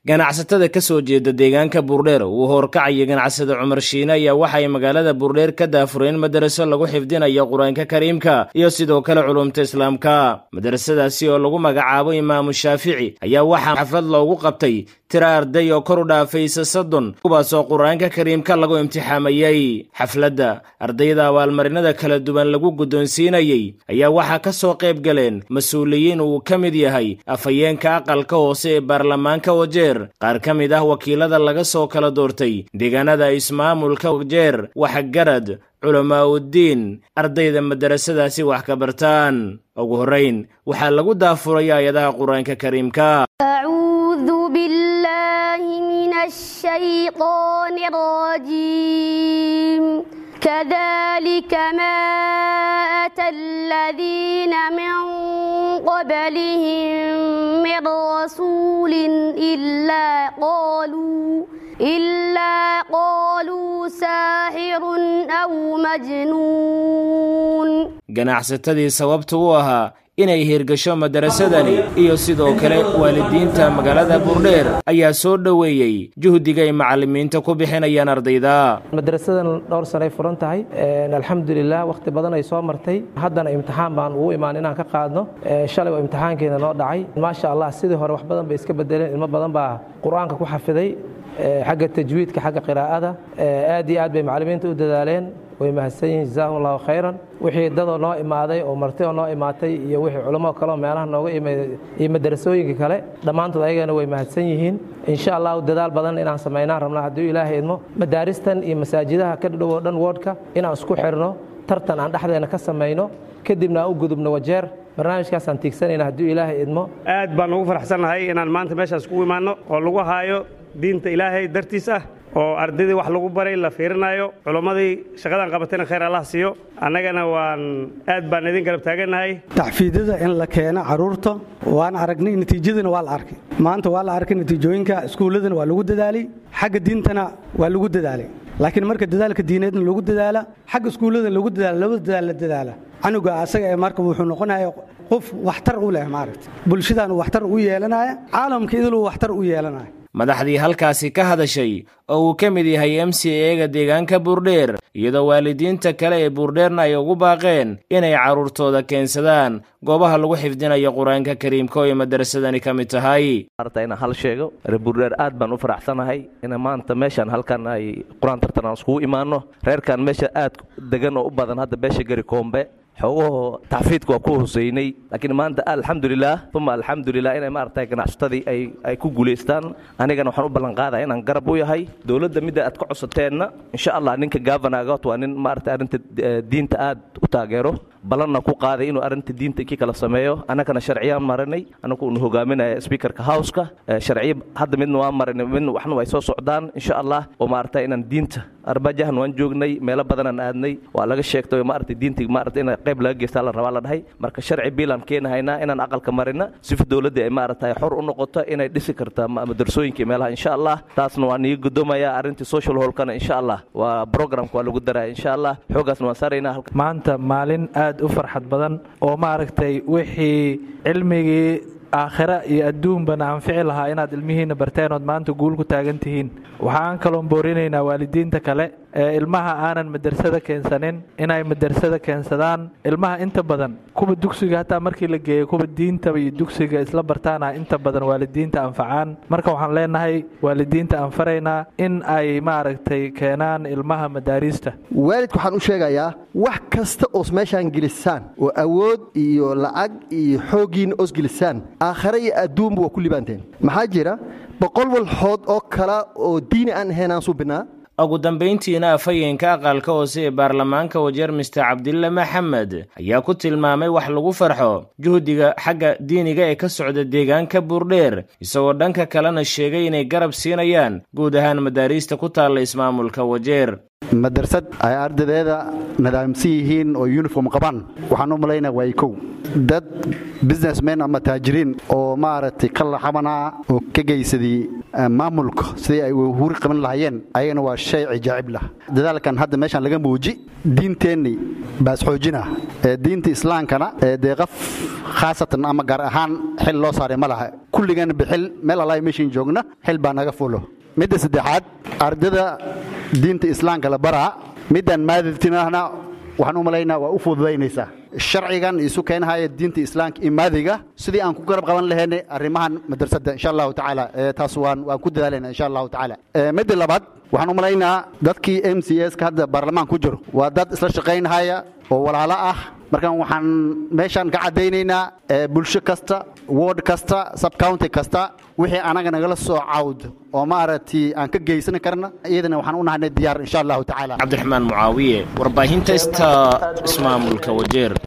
ganacsatada ka soo jeeda deegaanka buurdheer uu hoorkacaya ganacsada cumar shiine ayaa waxay magaalada buurdheer ka daafureen madaraso lagu xifdinayo qur-aanka kariimka iyo sidoo kale culumta islaamka madarasadaasi oo lagu magacaabo imaamu shaafici ayaa waxaa xaflad loogu qabtay tira arday oo kor u dhaafaysa soddon kuwaasoo qur-aanka kariimka lagu imtixaamayey xafladda ardayda abaalmarinada kala duwan lagu guddoonsiinayey ayaa waxaa ka soo qayb galeen mas-uuliyiin uu ka mid yahay afhayeenka aqalka hoose ee baarlamaanka wajeer qaar ka mid ah wakiilada laga soo kala doortay deegaanada ismaamulka wajeer waxgarad culamaa uddiin ardayda madarasadaasi wax ka bartaan ugu horrayn waxaa lagu daafuray aayadaha qur-aanka kariimka أعوذ بالله من الشيطان الرجيم كذلك ما أتى الذين من قبلهم من رسول إلا قالوا إلا قالوا ساحر أو مجنون ganacsatadii sababta u ahaa inay hirgasho madarasadani iyo sidoo kale waalidiinta magaalada buurdheer ayaa soo dhoweeyey juhdiga ay macallimiinta ku bixinayaan ardayda madarasadan dhowr sanay furan tahay alxamdulilah wakhti badan ay soo martay haddana imtixaan baan ugu imaan inaan ka qaadno shalay oo imtixaankeena noo dhacay maasha allah sidii hore wax badan bay iska bedeleen ilmo badan baa qur-aanka ku xafiday xagga tajwiidka xagga qiraa'ada aad iyo aad bay macallimiinta u dadaaleen way mahadsan yihiin jazaahum allahu khayran wixii dadoo noo imaaday oo marti oo noo imaatay iyo wixii culamo kaleoo meelaha nooga imay iyo madarasooyinka kale dhammaantood ayagana way mahadsan yihiin insha allahu dadaal badan inaan samaynaan rabnaa hadduu ilaahay idmo madaaristan iyo masaajidaha ka dhow oo dhan woodhka inaan isku xirno tartan aan dhexdeena ka samayno kadibna aan u gudubno wajeer barnaamijkaasaan tiigsanayna hadduu ilaahay idmo aad baan ugu faraxsannahay inaan maanta meeshaas kugu imaanno oo lagu haayo diinta ilaahay dartiis ah oo ardaydii wax lagu baray la fiirinayo culammadii shaqadan qabatayna khayr allah siiyo annagana waan aad baan idin garab taagannahay taxfiidada in la keeno carruurta waan aragnay natiijadana waa la arkay maanta waa la arkay natiijooyinka iskuulladana waa lagu dadaalay xagga diintana waa lagu dadaalay laakiin marka dadaalka diineedna lagu dadaala xagga iskuullada lagu dadaala labada dadaal la dadaala canuga asaga ee marka wuxuu noqonaya qof waxtar u leh maaragta bulshadaanu waxtar u yeelanaya caalamka idiluu waxtar u yeelanaya madaxdii halkaasi ka hadashay oo uu ka mid yahay m c eega deegaanka buurdheer iyadoo waalidiinta kale ee buurdheerna ay ugu baaqeen inay carruurtooda keensadaan goobaha lagu xifdinayo qur-aanka kariimka oo ay madarasadani ka mid tahay inaan hal sheego reer buurdheer aad baan u faraxsanahay in maanta meeshaan halkan ay qur-aan tartan aan iskugu imaanno reerkan meesha aad degan oo u badan hadda beesha gari koombe xoogahoo taxfiidka waa ku hoseynay laakiin maanta alxamdulilah uma alxamdulilah inay maaragtay ganacsatadii ay ay ku guulaystaan anigana waxaan u ballan qaadaya inaan garab u yahay dowladda midda aad ka cosateenna insha allah ninka gavanagot waa nin maaragtay arrinta diinta aad u taageero ballanna ku qaaday inuu arrinta diinta kii kala sameeyo annagana sharciyaan marinay annagu unu hogaaminaya speakerka houseka sharciyo hadda midna waa marinay midna waxna way soo socdaan insha allah oo maaragtay inaan diinta arbajahan waan joognay meelo badanaan aadnay waa laga sheegtay maaragtay diinta maaragtay in qayb laga geystaa la rabaa la dhahay marka sharci biilaan keenahaynaa inaan aqalka marina sifa dowladda ay maaragtay xor u noqoto inay dhisi karta madarasooyinka meelaha insha allah taasna waan iga gudoomaya arrintii social holkana insha allah waa programka waa lagu daraya insha allah xoogaasna waan saaraynaa maanta maalin aad u farxad badan oo maaragtay wixii cilmigii aakhira iyo adduunbana anfici lahaa inaad ilmihiinna barteen ood maanta guul ku taagan tihiin waxaan kaloon boorinaynaa waalidiinta kale ee ilmaha aanan madrasada keensanin inay madrasada keensadaan ilmaha inta badan kuwa dugsiga hataa markii la geeyo kuwa diintaba iyo dugsiga isla bartaana inta badan waalidiinta anfacaan marka waxaan leenahay waalidiinta anfaraynaa in ay maaragtay keenaan ilmaha madaariista waalidka waxaan u sheegayaa wax kasta oos meeshaan gelisaan oo awood iyo lacag iyo xooggiinna oos gelisaan aakhare iyo adduunba waa ku libaanteen maxaa jira boqol walxood oo kale oo diini aan ahayn aan suubinaa ugu dambayntiina afhayeenka aqalka hoose ee baarlamaanka wajeer mister cabdille maxamed ayaa ku tilmaamay wax lagu farxo juhdiga xagga diiniga ee ka socda deegaanka buurdheer isagoo dhanka kalena sheegay inay garab siinayaan guud ahaan madaariista ku taalla ismaamulka wajeer madrasad ay ardadeeda nadaamsan yihiin oo yuniform qabaan waxaan u malaynaa waa kow dad businessmen ama taajiriin oo maaragtay ka laxabanaa oo ka geysadii maamulka sidii ay huri qaban lahayeen ayagana waa shay cijaacib lah dadaalkan hadda meeshaan laga muuji diinteenni baas xoojina diinta islaamkana dee qof khaasatan ama gaar ahaan xil loo saaray ma laha kulligana bixil meel allahi meeshiin joogna xil baa naga fulo midda saddexaad ardada diinta islaamka la baraa middan maadidtinahna waxaan u malaynaa waa u fududaynaysaa sharcigan isu keenahaya diinta islaamka iyo maadiga sidii aan ku garab qaban lahaynay arrimahan madrasadda insha allahu tacaala taas waan waan ku dadaalayna insha allahu tacaala midda labaad waxaan u malaynaa dadkii m c s ka hadda baarlamaan ku jiro waa dad isla shaqaynahaya oo walaalo ah markaan waxaan meeshaan ka caddaynaynaa bulsho kasta ward kasta subcounty kasta wixii anaga nagala soo cawd oo maaragtay aan ka geysan karna iyadana waxaan u nahanay diyaar insha allahu tacaala cabdiraxmaan mucaawiye warbaahinta sta ismaamulka wajeer